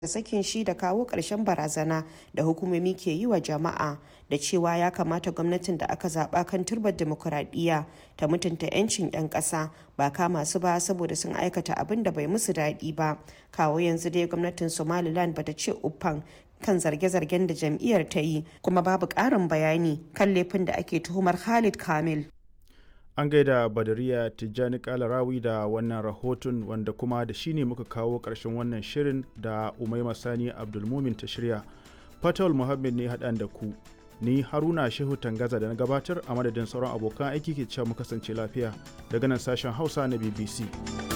da sakin shi da kawo ƙarshen barazana da hukumomi ke yi wa jama'a da cewa ya kamata gwamnatin da aka zaɓa kan turbar demokuraɗiyya ta mutunta 'yancin 'yan ƙasa ba kama su ba saboda sun aikata abin da bai musu daɗi ba kawo yanzu dai gwamnatin somaliland bata ce uffan kan zarge-zargen da jam'iyyar ta yi kuma babu ƙarin bayani kan laifin da ake tuhumar khalid kamil an gaida badariya tijjani kalarawi da wannan rahoton wanda kuma da shi ne muka kawo ƙarshen wannan shirin da umaima sani abdulmumin ta shirya fatawul muhammad ne haɗan da ku ni haruna shehu tangaza da na gabatar a madadin sauran abokan aiki ke cewa mu kasance lafiya daga nan sashen hausa na bbc